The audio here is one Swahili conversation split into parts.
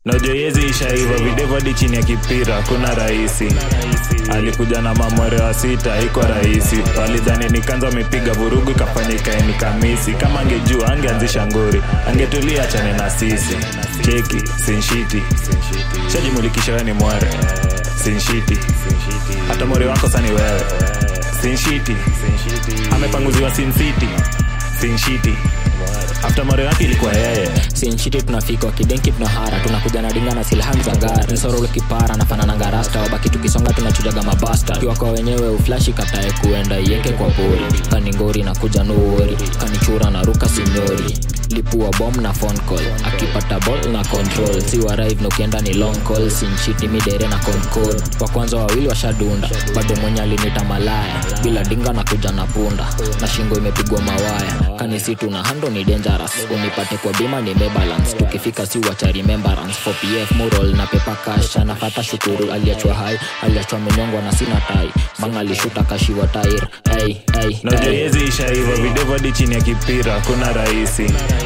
najoyezi ishaiva videvu hadi chini ya kipira kuna rahisi alikuja na mamwere wa sita iko rahisi walidhani nikanza amepiga vurugu ikafanya ikaeni kamisi kama angejua angeanzisha ngori angetulia chane na sisi cheki sinshiti shajimulikisha we ni mwere sinshiti hata mwere wako sani wewe sinshiti amepanguziwa sincity sinshiti afta mwere wake ilikuwa yeye sinchiti tunafika wakidenki tunahara tunakuja na dinga na silham za gari nsorolo kipara nafanananga rasta wabaki tukisonga tunachujaga mabasta kiwa kwa wenyewe uflashi katae kuenda ieke kwa pori kaningori na kuja nuori kanichura na ruka sinyori lipua bom na phone call akipata ball na control si warive nukienda ni long call sinchiti midere na concode wa kwanza wawili washadunda bado mwenye alinita malaya bila dinga na kuja na punda na shingo imepigwa mawaya kanisitu na hando ni dangerous unipate kwa bima ni mebalance tukifika si wacha remembrance for pf mural na pepa cash anafata shukuru aliachwa hai aliachwa menyongwa na sina tai manga alishuta kashiwa tair hey, hey, hey. najoyezi ishaiva videvu hadi chini ya kipira kuna rahisi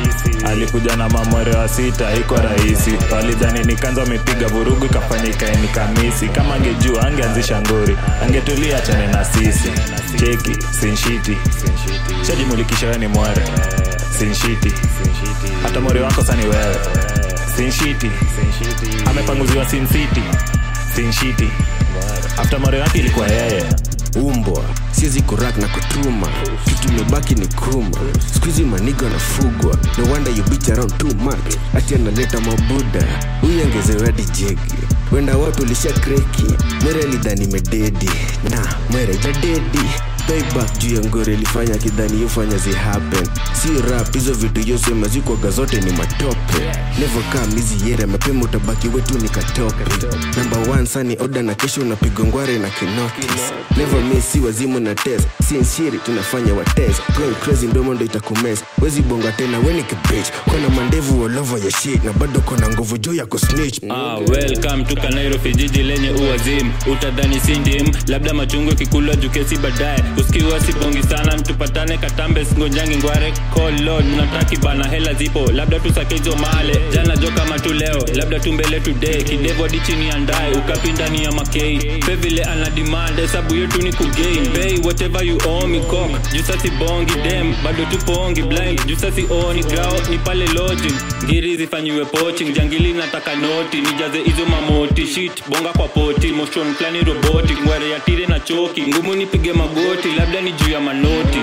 alikuja na mamwere wa sita iko rahisi walidhani nikanza amepiga vurugu ikafanya ikaeni kamisi kama angejua angeanzisha ngori angetulia chane na sisi cheki sinshiti shajimulikisha we ni mwere sinshiti hata mwere wako sani wewe sinshiti amepanguziwa sincity sinshiti afta mwere wake ilikuwa yeye umbwa siezi kurak na kutuma kitu imebaki ni kruma skuizi manigo anafugwa no wonder you bitch around too much ati analeta mabuda huyu angezewadi jegi wenda watu ulisha kreki mwere alidhani mededi na mwere jadedi payback juu ya ngore ilifanya kidhani yofanya zi happen si rap hizo vitu yosema zikwaga zote ni matope never come hizi yere mapema utabaki wetu ni katope number one sani oda na kesho unapiga ngware na kinotis never miss si wazimu na test sinshiri tunafanya wa test going crazy ndomo ndo itakumes wezi bonga tena weni kibich kona mandevu all over ya shit na bado kona nguvu juu ya kusnitch Ah, welcome to Nairobi jiji lenye uwazimu utadhani sindim labda machungo kikulwa jukesi baadaye usikiwa sibongi sana tupatane katambe singonjangi ngware kolon nataki bana hela zipo labda tusake hizo male jana jo kama tu leo labda tu mbele today kidevo hadi chini ya ndae ukapi ndani ya makei pe vile ana demand hesabu yetu ni kugain pay whatever you owe me cock juu sasi bongi dem bado tupongi blind juu sasi oni grao ni pale lodging ngiri zifanyiwe poaching jangili nataka noti nijaze hizo mamoti shit bonga kwa poti motion plani roboti ngware ya tire na choki ngumu nipige magoti labda ni juu ya manoti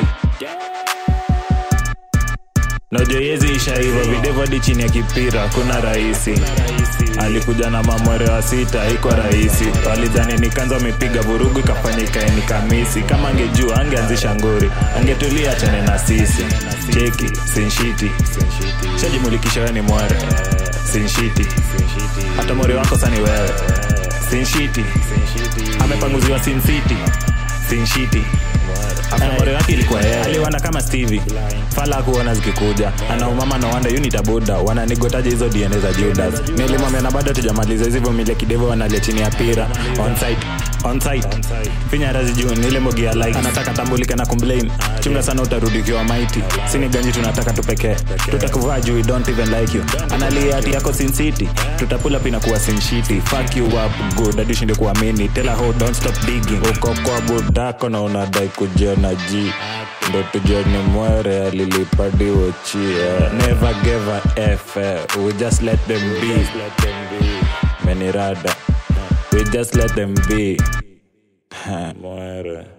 najoyezi ishaiva videvu hadi chini ya kipira kuna rahisi alikuja na mamwere wa sita iko rahisi walidhani nikanza amepiga vurugu ikafanya ikaeni kamisi kama angejua angeanzisha ngori angetulia chane na sisi cheki sinshiti shajimulikisha we ni mwere sinshiti hata mwere wako sani wewe sinshiti amepanguziwa sincity sinshiti afamore wake ilikuwa yeye aliwanda kama stevie fala akuona zikikuja anaumama na wanda unitabuda wananigotaje hizo dna za judas nilimwambia na bado tujamaliza hizi mile kidevo wanalia chini ya pira onsite onsite finya razi juu nile mogi ya like anataka tambulike na complain chunga sana utarudi ukiwa maiti sini ganji tunataka tupekee tutakuvaa juu we don't even like you analia ati yako sin city tutapula pina kuwa sin shiti fuck you up good hadi ushinde kuamini tell her how don't stop digging uko kwa budako na unadai kujiona ji ndo tujione mwere alilipadiwochia never gave a f eh, we just let them be menirada we just let them be mwere